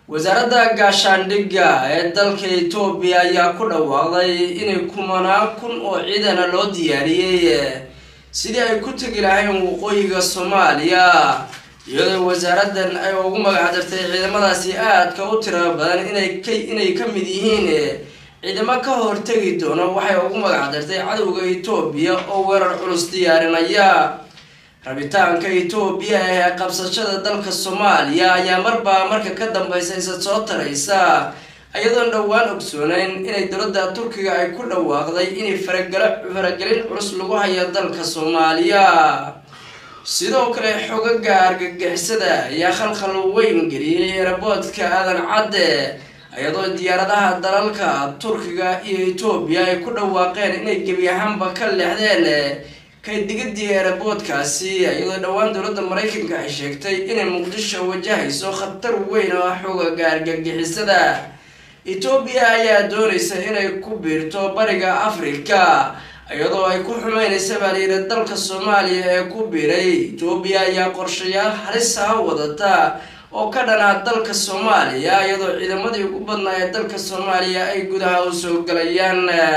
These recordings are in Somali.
wasaaradda gaashaandhigga ee dalka etoobiya ayaa ku dhawaaqday inay kumanaan kun oo ciidana loo diyaariyey sidii ay ku tegi lahayn waqooyiga soomaaliya iyadoo wasaaraddan ay ugu magacdartay ciidamadaasi aadka u tira badan inay ka inay ka mid yihiin ciidamo ka hortegi doona waxay ugu magacdartay cadowga etoobiya oo weerar culus diyaarinaya rabitaanka etoobiya ee qabsashada dalka soomaaliya ayaa marbaa marka ka dambeysa isa soo taraysa iyadoon dhowaan ogsooneyn inay dowladda turkiga ay ku dhawaaqday inay faragala faragelin culus lagu hayo dalka soomaaliya sidoo kale xogaga argagixisada ayaa khalkhal weyn geliyey eraboodka aadan cadde iyadoo diyaaradaha dalalka turkiga iyo etoobiya ay ku dhawaaqeen inay gebi ahaanba ka leexdeen kaydigadii eraboodkaasi iyadoo dhowaan dowladda maraykanka ay sheegtay inay muqdisho wajahayso khatar weyn oo ah xogaga argagixisada etoobiya ayaa doonaysa inay ku biirto bariga afrika iyadoo ay ku xumeynaysa baa layidhi dalka soomaaliya ee ku biiray etoobiya ayaa qorshayaal halis ah wadata oo ka dhanaa dalka soomaaliya iyadoo ciidamadii ugu badnaa ee dalka soomaaliya ay gudaha u soo galayaan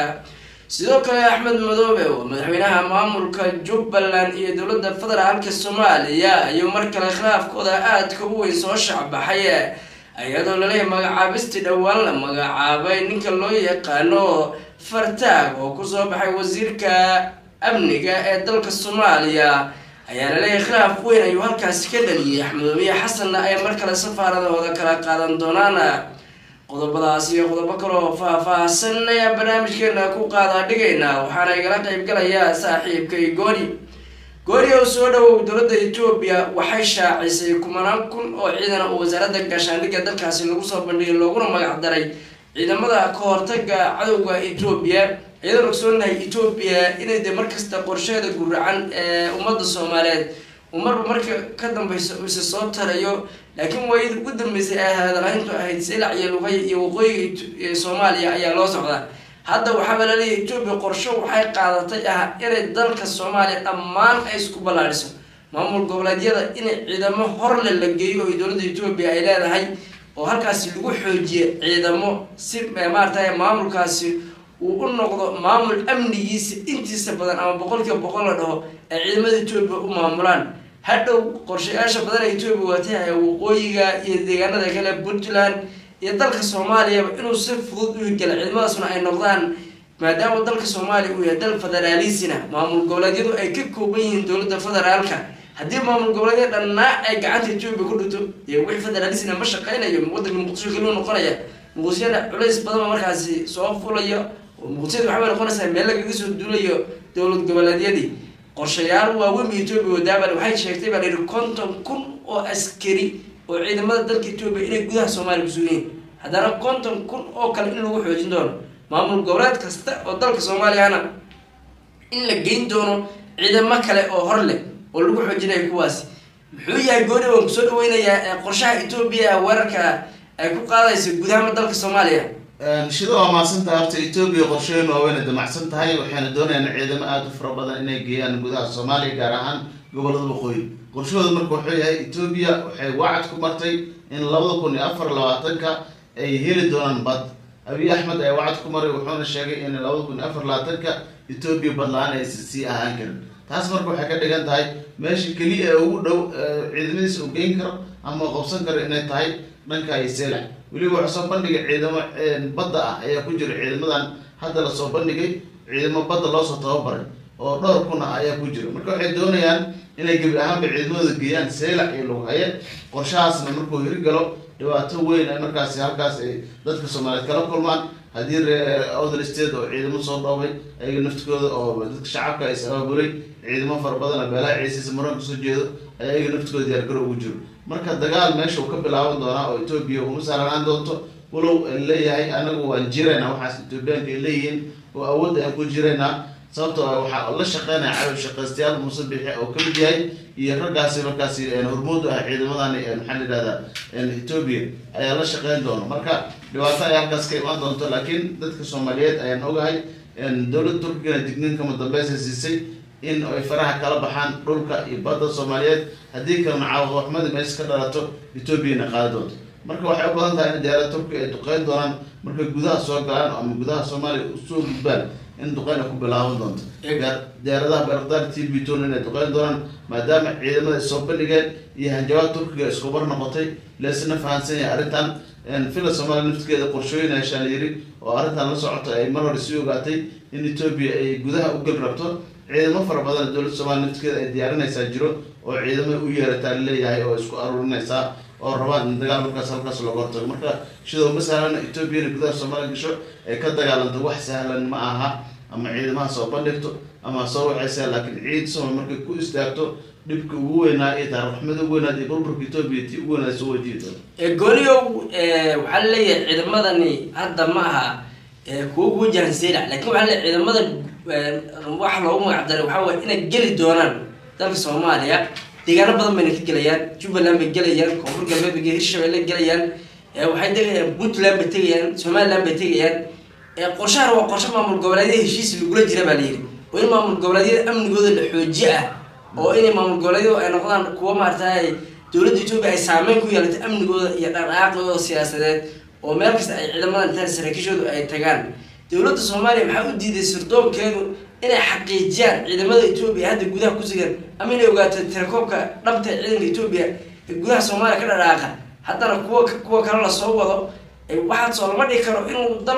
sidoo kale axmed madoobe oo madaxweynaha maamulka jubbaland iyo dowladda federaalka soomaaliya iyo mar kale khilaafkooda aadka u weyn soo shacbaxay iyadoo laleeyahay magacaabistii dhowaan la magacaabay ninka loo yaqaano fartaag oo kusoo baxay wasiirka amniga ee dalka soomaaliya ayaa laleeyahay khilaaf weyn ayuu halkaasi ka dhaliyay axmedoobiye xasanna ay mar kale safaaradahooda kala qaadan doonaan qodobadaas iyo qodobo kaloo faah-faahsan ayaa barnaamijkeena ku qaadaa dhigaynaa waxaana igala qeyb galayaa saaxiibkay gooni gooni oo soo dhawow dowladda etoobiya waxay shaacisay kumanaan kun oo ciidan oo wasaaradda gaashaandhigga dalkaasi lagu soo bandhigay looguna magac daray ciidamada ka hortaga cadowga etoobiya iyadoon ogsoonahay etoobiya inay de markasta qorsheeda guracan ee ummadda soomaaliyeed uu marba marka ka dambeysa ise soo tarayo laakiin waayada ugu dambeysay ee hadalhayntu ahayd silac iyo luqay iyo waqooyiga soomaaliya ayaa loo socdaa hadda waxaaba laleeyahay etoobiya qorsho waxay qaadatay ah inay dalka soomaaliya dhammaan ay isku ballaadhiso maamul goboleedyada inay ciidamo horle la geeyo oo dowladda etoobiya ay leedahay oo halkaasi lagu xoojiye ciidamo si maarata maamulkaasi uu u noqdo maamul amnigiisa intiisa badan ama boqolkiiba boqol la dhaho ay ciidamada etoobiya u maamulaan hadhow qorshayaasha badan ee etoobiya watay waqooyiga iyo deegaanada kale puntland iyo dalka soomaaliyaba inuu si fudud u hirgala ciidamadaasuna ay noqdaan maadaama dalka soomaaliya uu yahay dal federaalisina maamul goboleedyadu ay ka kooban yihiin dowladda federaalka haddii maamul goboleedyada dhannaa ay gacanta etoobiya ku dhigto dee wixii federaalisina ma shaqeynayo wadanka muqdisho keliu noqonaya muqdishona culays badanba markaasi soo fulayo muqdishada waxabay noqonaysaa meel lagaga soo duulayo dowlad goboleedyadii qorshayaal waaweyn etoobiya wadaabal waxay sheegtay baa layihi konton kun oo askari oo ciidamada dalka etoobiya inay gudaha soomaaliya kusugan yihin haddana konton kun oo kale in lagu xoojin doono maamul goboleed kasta oo dalka soomaaliyana in la geyn doono ciidamo kale oo hor leh oo lagu xoojinayo kuwaasi muxuu yahay gooni waan kusoo dhaweynayaa qorshaha etoobiya weerarka ay ku qaadayso gudaha dalka soomaaliya shida waa maadsantahay horta etoobiya qorsheyn waaweyna damacsan tahay waxayna doonayaan ciidamo aada u fara badan inay geeyaan gudaha soomaaliya gaar ahaan gobolada waqooyi qorshahooda marka wuxuu yahay etoobiya waxay wacad ku martay in labada kun iyo afar labaatanka ay heli doonaan bad abiy axmed ayaa wacad ku maray wuxuuna sheegay in labada kun iyo afar labaatanka etoobiya badla-aan ay sii ahaan karin taas marka waxay ka dhigan tahay meesha keliya ee ugu dhow ciidamadiisa uu geyn karo ama qabsan karo inay tahay dhanka iyo seelac weliba waxaa soo bandhigay ciidamo badda ah ayaa ku jira ciidamadan hadda lasoo bandhigay ciidamo badda loosoo tababaray oo dhowr kun ah ayaa ku jira marka waxay doonayaan inay gebi ahaanba ciidamadooda geeyaan seelac iyo lughaye qorshahaasna markuu hirgalo dhibaato weyn ay markaasi halkaas ay dadka soomaaliyeed kala kulmaan haddii ree other state oo ciidamo soo dhoobay ayaga naftikooda oo dadka shacabka is abaabulay ciidamo fara badan oo beelaha ciisiisa maran kasoo jeedo ayaa ayaga naftikooda diyaargaro ugu jiro marka dagaal meesha uu ka bilaaban doonaa oo etoobiya uma saaranaan doonto walow leeyahay anagu waan jiraynaa waxaas etoobiyaanka ay leeyihiin oo awood ayaan ku jiraynaa sababtoo ah waxaa la shaqeynaya caawi shaqaystayaal muuse bixi oo kamid yahay iyo raggaasi markaasi hormuud u ah ciidamadan maxaa la yidhahdaa etoobiya ayaa la shaqeyn doona marka dhibaato ayaa halkaas ka imaan doonto laakiin dadka soomaaliyeed ayaan ogahay dowladda turkigana digniin kama dambeysa siisay in ay faraha kala baxaan dhulka iyo badda soomaaliyeed haddii kalena caawaqaxmada meesha ka dhalato etoobiyana qaadi doonto marka waxay u badan tahay in diyaarada turkiga ay duqeyn doonaan markay gudaha soo galaan ama gudaha soomaaliya usoo gudbaan in duqeyn ay ku bilaaban doonto diyaaradaha barakdaar t b ton inay duqeyn doonaan maadaama ciidamada ay soo bandhigeen iyo hanjabaad turkiga iskubar noqotay leesna fahansan yahay arrintan villa soomaaliya naftigeeda qorshooyin heshaan yiri oo arrintan la socota ay mar hore sii ogaatay in etoobiya ay gudaha u gal rabto ciidamo fara badan dowladda soomaliya naftigeeda ay diyaarinaysaa jiro oo ciidamo u yeerataa leeyahay oo isku aruurinaysaa oo rabaan in dagaal markaas halkaas looga hortago marka sidoo ma sahlan etoobiya inay gudaha soomaaliya gasho ay ka dagaalanto wax sahlan ma aha ama ciidamaha soo bandhigto ama soo waxaysa laakiin ciid somal markay ku istaagto dhibka ugu weynaa iyo taarikhxumada ugu weynaad iyo burburka etoobiya tii ugu weynaad soo wajihi doonto gooniyow waxaa laleeyahay ciidamadani hadda ma aha kuwo ku wajahan seylac lakin waxaa laleeyahay ciidamadan waxa loogu magac daray waxaa waye inay geli doonaan dalka soomaaliya deegaano badan bayna ka gelayaan jubbaland bay gelayaan koonfur galbeed bay hirshabelle gelayaan waxay tegayaan puntland bay tegayaan somaliland bay tegayaan qorshahan waa qorshe maamul goboleedyada heshiis lagula jira baa layidhi oo in maamul goboleedyada amnigooda la xooji ah oo inay maamul goboleedyadu ay noqdaan kuwa maaragtay dowladda etoobiya ay saameyn ku yeelatay amnigooda iyo dhaqdhaqaaqooda siyaasadeed oo meel kasta ay ciidamadan intaan saraakiishoodu ay tagaan dowladda soomaaliya maxaa u diiday sirdoonkeedu inay xaqiijiyaan ciidamada etoobiya hadda gudaha ku sugan ama inay ogaato tirakoobka dhabta ee ciidanka etoobiya ee gudaha soomaaliya ka dhadhaaqa haddana kuwa kuwa kale lasoo wado waxaad soo lama dhigi karo inuu dal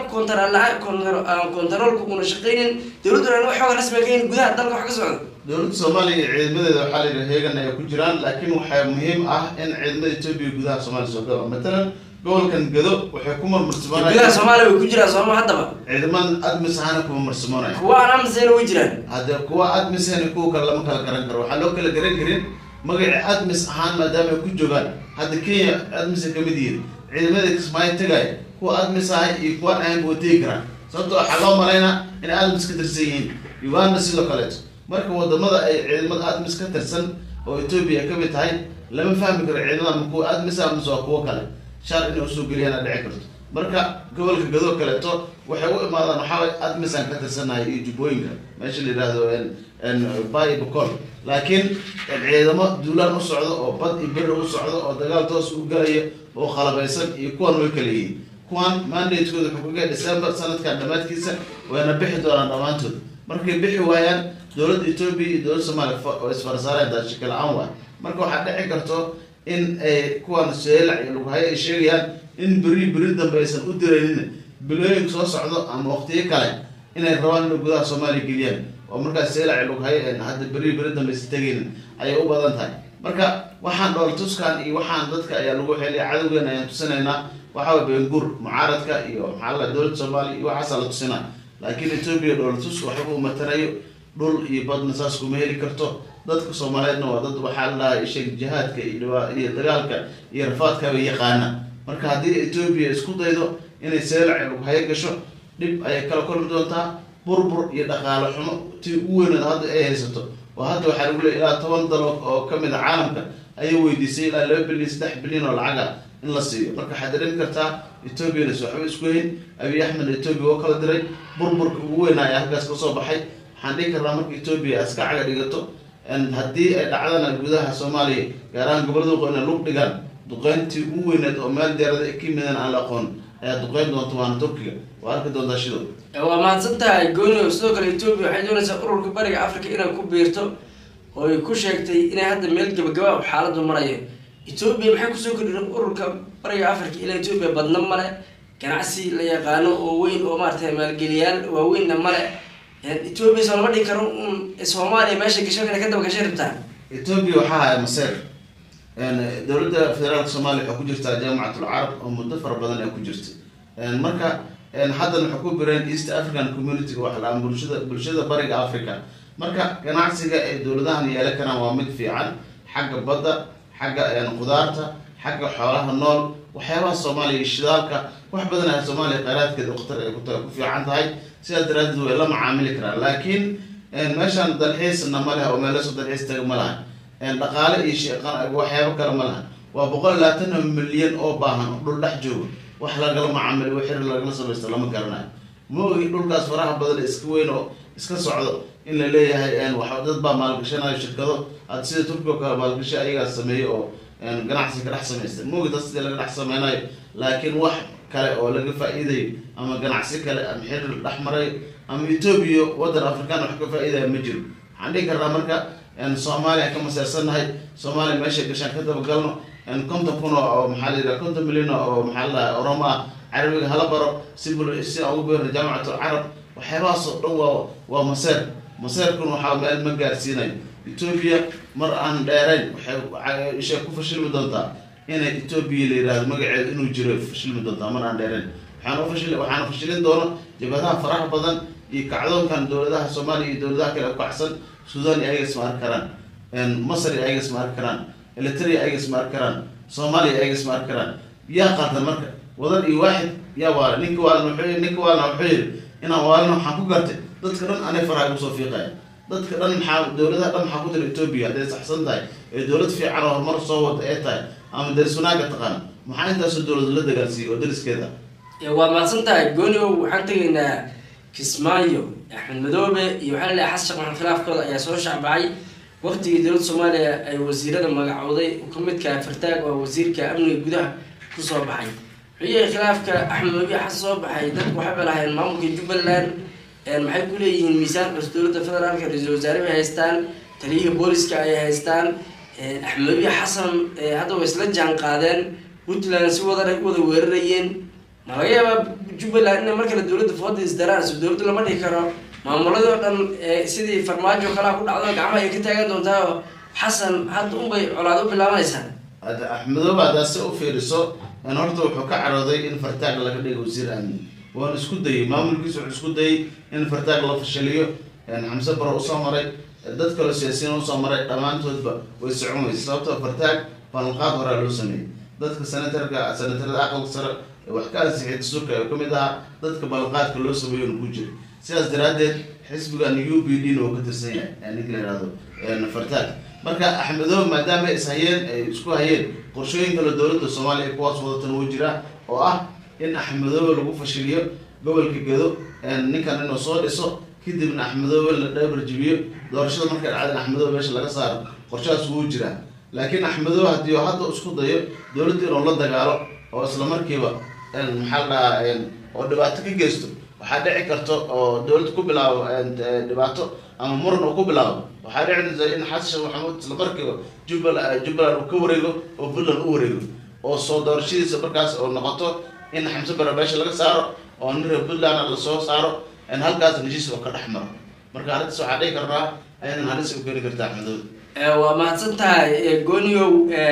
kontaroolka una shaqeynin dowladduna in waxooga rasmiga kayin gudaha dalka wax ka socdo dowladda soomaaliya iyo ciidamadeeda waxaa la yidhi heegan ay ku jiraan laakiin waxaa muhiim ah in ciidamada etoobiya gudaha soomaaliya soo galo matalan gobolkan gado waxay ku marmarsimaanaya gudaha soomaaliya way ku jiraan sooma haddaba ciidamada admis ahana kuma marsimaanaya kuwa aan amsayna way jiraan hadde kuwa admis ahna kuwa kale lama kala garan karo waxaa loo kala garan karin magaci admis ahaan maadaama ay ku joogaan hadda kenya admis ay kamid yihiin ciidamada kismaayo tagay kuwa admis ahay iyo kuwaan ahayn buu tegi karaan sababto waxaa loo malaynaa inay admis ka tirsan yihiin uganda sidoo kaleeto marka wadamada ay ciidamada admis ka tirsan oo etoobiya ay kamid tahay lama fahmi karo ciidamada ma kuwa admis ah mise waa kuwo kale shaar inay usoo geliyaan a dhici karto marka gobolka gadoo kaleeto waxay u imaadaan waxaaway admisaan ka tirsanahay iyo jubbooyinka meesha la yidhaahdo bay bocol laakiin ciidamo duulaan u socdo oo bad iyo beri u socdo oo dagaal toos u galaya oo qalabaysan iyo kuwan way kala yihiin kuwan mandatekooda xukuga december sanadkan dhammaadkiisa wayna bixi doonaan dhammaantood markay bixi waayaan dowladda etoobiya iyo dowladda soomaaliya oo isfarsaareen daashika la-aan waay marka waxaa dhici karto in ay kuwan seelac iyo lughayo ay sheegayaan in beri beri dambe aysan u diraynin bilooyinka soo socdo ama waqtiyo kale inay rabaan inay gudaha soomaaliya geliyaan oo markaas seelac iyo lughayo hadda beri beri dambe aysan tegaynin ayay u badan tahay marka waxaan dhool tuskan iyo waxaan dadka ayaa lagu xeliya cadowgeena ayaan tusinaynaa waxaa bengur mucaaradka iyo maxaa la dowladda soomaaliya iyo waxaasaa la tusinaa laakiin etoobiya dhoolatus waxba uu matarayo dhul iyo badna saas kuma heli karto dadka soomaaliyeedna waa dad waxaa la dhahay sheeg jihaadka iyo dagaalka iyo rafaadka bay yaqaana marka haddii etoobiya isku daydo inay seelac lughayo gasho dhib ayay kala kulmi doontaa burbur iyo dhaqaale xumo tii ugu weyneed hadda ay haysato oo hadda waxaa lagu leey ilaa toban dal oo kamid a caalamka ayay weydiisay ilaa laba bilyan saddex bilyan oo lacaga in la siiyo marka waxaad dareemi kartaa etoobiyana s waxba isku hayn abiy axmed etoobiya oo kala diray burburka ugu weynaa ayaa halkaas kasoo baxay waxaan dhihi karnaa marka etoobiya aska caga dhigato haddii ay dhacdana gudaha soomaaliya gaar ahaan gobolada waqooyi inay lug dhigaan duqeyntii ugu weyneed oo meel diyaarada ka yimideen aan la aqoon ayaa duqeyn doonta waana turkiga waa arki doontaa shido waa mahadsan tahay goonio sidoo kale etoobiya waxay doonaysaa ururka bariga africa inay ku biirto oo ay ku sheegtay inay hadda meel gabagaba u xaaladu marayo etoobiya maxay kusoo kordhin ururka bariga africa ilaa etoobiya badna male ganacsi la yaqaano oo weyn oo maaragtay maalgeliyaal waaweynna male etoobiya soo lama dhigi karo un soomaaliya meesha gasho inay ka daba gashay rabtaa etoobiya waxaa haya maseer dowladda federaalka soomaaliya waxaa ku jirtaa jaamacatul carab oo muddo fara badan ay ku jirta marka haddan waxay ku bireen east african community wax la bulshada bulshada bariga africa marka ganacsiga ay dowladahan yeelan karaan waa mid fiican xagga badda xagga qudaarta xagga xoolaha nool waxyaabaha soomaaliya iyo shidaalka wax badan ah soomaaliya kheyraadkeeda khatar ay ku fiican tahay sidaas daraadeed way la macaamili karaan laakiin meeshaan dalxiisna ma leha oo meelasoo dalxiis taga ma laha dhaqaale iyo waxyaabo kale ma laha waa boqol labaatan milyan oo baahan oo dhul dhex joogo wax lagala macaamilo xiri lagala samaysto lama garanayo ma ogi dhulkaas faraha badan iska weyn oo iska socdo in la leeyahay wax dad baa maalgashanayo shirkado ad sida turkiga kale maalgashi ayagaa sameeyey oo ganacsi ka dhex samaystay moogi dad sidii laga dhex sameynayo laakiin wax kale oo laga faa-iidayo ama ganacsi kale ama xiriir dhex maray ama etoobiya waddan afrikaan wax ka faa-iidaya ma jiro waxaan dhihi karnaa marka soomaaliya ka maseersannahay soomaaliya meeshay gashaan ka dabagalno konton kun oo maxaa la yidhaha konton milyan oo maxaa la dhaha oromo ah carabiga hala baro si bul si aan ugu beerno jaamacatul carab waxyaabahaas oo dhan waa waa maseer maseerkuna waxaa meel ma gaarsiinayo etoobiya mar aan dheerayn waxay isha ku fashilmi doontaa inay etoobiya la yihahdo magaceeda inuu jiro fashilmi doontaa mar aan dheerayn waxaan ufashil waxaana fashilin doono jabhadaha faraha badan iyo kacdoonkan dowladaha soomaaliya iyo dowladaha kale u kacsan sudan iyo ayaga isma arki karaan masar iyo ayaga isma arki karaan elitria ayaga isma arki karaan soomaaliya ayaga isma arki karaan yaa qaldan marka wadan iyo waaxid yaa waala ninka waalna wuxuu ninka waalna wuxuu yidhi inaan waalna waxaan ku gartay dadka dhan anay faraha igu soo fiiqaya dadka dhan maxaa dowladaha dhan maxaa ku jira etoobiya hadday saxsan tahay ee dowlad fiican oo horumar soo wada ee tahay ama daris wanaaga taqaana maxaa intaasoo dowlad la dagaalsiiyey oo dariskeeda waa mahadsan tahay gooniow waxaan tegaynaa kismaayo axmed madoobe iyo waxaa laleeyahay xasan sheekh maxamed khilaafkooda ayaa soo shacbacay waqtigii dowladda soomaaliya ay wasiirada magacowday ka midka fartaag oo wasiirka amniga gudaha kusoo baxay wuxuu yahay khilaafka axmed madoobe xasan soo baxay dadku waxay balahayeen maamulka jubbaland maxay ku leeyihiin miisaan cus dowladda federaalka ra-iisul wasaare bay haystaan taliyihii booliska ay haystaan axmed madoobe xasan hadda way isla jaan qaadeen puntland si wada wada weerarayeen ma laga yaabaa jubbaland inay mar kale dowladda fooda isdaraan so dowladda lama dhihi karo maamuladii oo dhan sidii farmaajo kalaa ku dhacdo gacmaha ay ka taagan doontaa oo xasan hadda unbay colaad u bilaabanaysaa hadda axmedoobe haddaad si u fiiriso horta wuxuu ka carooday in fartaag laga dhigo wasiir amni waana isku dayay maamulkiisa wuxuu isku dayay in fartaag la fashiliyo xamse baro usoo maray dad kaloo siyaasiyiin usoo maray dhammaantoodba way socon weysa sababtoo fartaag ballanqaad horaa loo sameeyey dadka senatarka senatarada aqalka sare wax ka ansixiyay dastuurka ee kamid ahaa dadka ballanqaadka loo sameeyo ku jira sidaas daraadeed xisbigan u b d na uu ka tirsan yahay ninka la yihahdo fartaag marka axmedoobe maadaama ay is hayeen ay isku hayeen qorshooyin kale dowladda soomaaliya kuwaas wadatan uu jiraa oo ah in axmedoobe lagu fashiliyo gobolka gedo ninkan inuu soo dhiso kadibna axmedoobe la dhabarjibiyo doorashada markay dhacda in axmedoobe meesha laga saaro qorshahaas wuu jiraa laakiin axmedoobe haddii hadda isku dayo dowladda inuu la dagaalo oo isla markiiba maxaa la dhahaa oo dhibaato ka geysto waxaa dhici karta oo dowlad ku bilaabo dhibaato ama muran uu ku bilaabo waxaa dhici in xasan sheekh maxamuud isla markiiba jubbal jubbaland uu ka wareego oo puntland u wareego oo soo doorashadiisa markaas oo noqoto in xamse bare meesha laga saaro oo nin reer puntland lasoo saaro halkaas heshiis oo ka dhex maro marka arrintaas waxaa dhici kartaa ayadan halis u keeni karta axmedoobe waa mahadsan tahay gooniow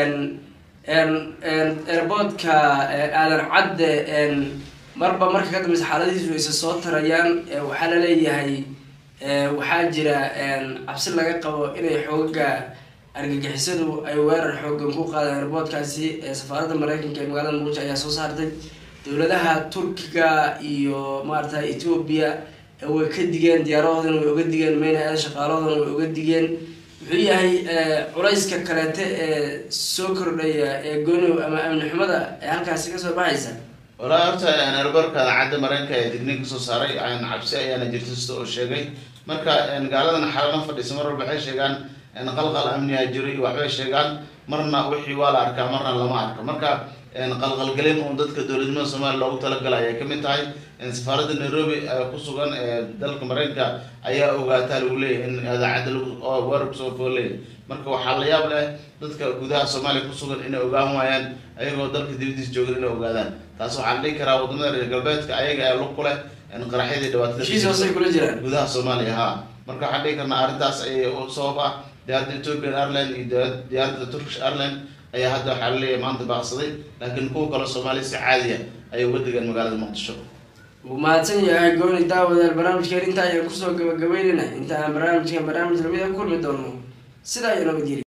airboodka aadan cadde marba marka ka dambeysa xaaladihiisu aysa soo tarayaan waxaa la leeyahay waxaa jira cabsi laga qabo inay xooga argagixisadu ay weerar xoogan ku qaadeen airboodkaasi safaaradda mareykanka ee magaalada muqdisho ayaa soo saartay dowladaha turkiga iyo maarata ethoobia way ka digeen diyaarahoodana way oga digeen meyna shaqaalahoodana way oga digeen muxuu yahay culayska kaleete ee soo kordhaya ee gonow ama amni xumada ee halkaasi kasoo baxaysa walaa horta erbarkaada cadda mareykanka ee digniin kasoo saaray cabsi ayaana jirta sida oo sheegay marka gaaladan xalana fadhiisa mar walba waxay sheegaan qalqal amniga jiro iyo waxbay sheegaan marna wixii waa la arkaa marna lama arka marka qalqalgelin uun dadka dowladnimada soomaaliya loogu talagalay ayay kamid tahay safaaradda nairobi ku sugan ee dalka mareykanka ayaa ogaataa lagu leeyahay in idaacadda weerar kusoo fooleeyahy marka waxaa la yaab leh dadka gudaha soomaaliya kusugan inay ogaan waayaan ayagoo dalka dibadiisa joogan inay ogaadaan taas waxaa la dhihi karaa wadamada reer galbeedka ayaga ee lug ku leh qaraxyadii heshiis hoosay kula jiraan dhibaatada gudaha soomaaliya ha marka waxaan dhihi karnaa arrintaas ayay u sabab ah diyaaradda ethiopian airline iyo diyaaradda turkish airline ayaa hadda waxaa laleeyahay maanta baaqsaday laakiin kuwa kale soomaaliya si caadiya ayay uga degeen magaalada muqdisho wuu mahadsan yahay gooni daawadaal barnaamijkeen intaa ayaan kusoo gabagabeynayna inta aan barnaamijkan barnaamij lamid a kulmi doono sidaa iyo nabadgeli